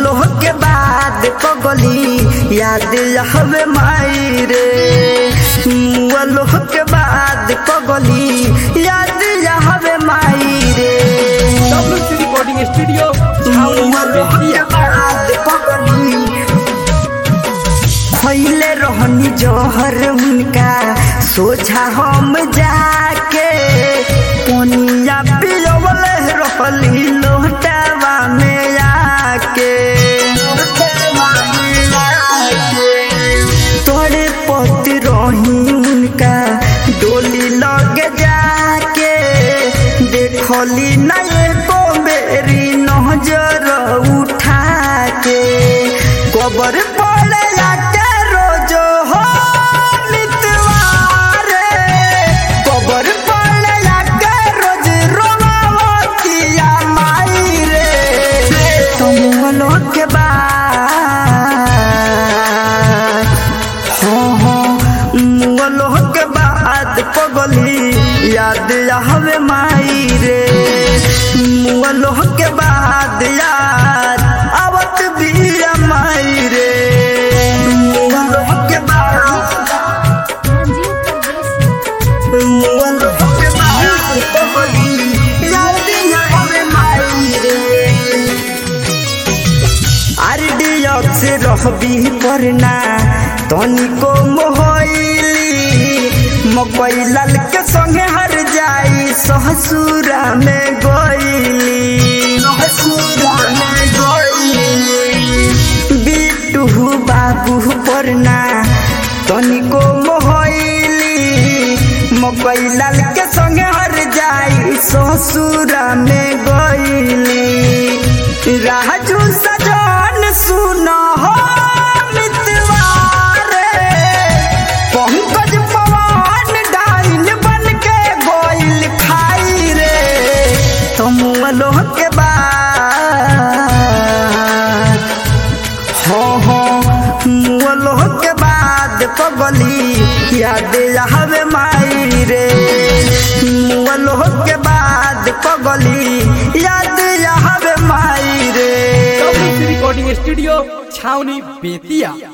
मुअलो के बाद पगली याद हवे माई रे मुअलो के बाद पगली याद हवे माई रे WC रिकॉर्डिंग स्टूडियो छावनी मुअलो के बेतिया बाद पगली खैले रहनी जहर उनका सोझा हम जाके पनिया पियवल रहली लोटावा में आके तोरे पति रही उनका डोली लगे जाके देखली ना एको बेरी नजर उठा के कबर पड़े के रोज हो मितवारे कबर पड़े के रोज रोमावतिया माई रे तुम लोग के बाद हाँ हाँ मुगलों के बाद पगली याद हवे माई रे मुगलों के बाद याद आवत भी माई रे मुगलों के बाद मुगलों के बाद पगली याद हवे माई रे आरडीएक्स रहबी परना तनिको मोहइली मकई लाल के संगे हर जाई ससुरा में गइली ससुरा में गइली बिटू बाबू परना तनिको मोहइली मकई लाल के संगे हर जाई ससुरा में गइली राजू सजन सुन हो मितवारे पंकज पवन डाइन बन के गोइल खाई रे तुम लोह के बाद हो हो मुअलोह के बाद पगली याद हवे माई रे मुअलोह के बाद पगली याद हवे माई रे WC रिकॉर्डिंग स्टूडियो छावनी बेतिया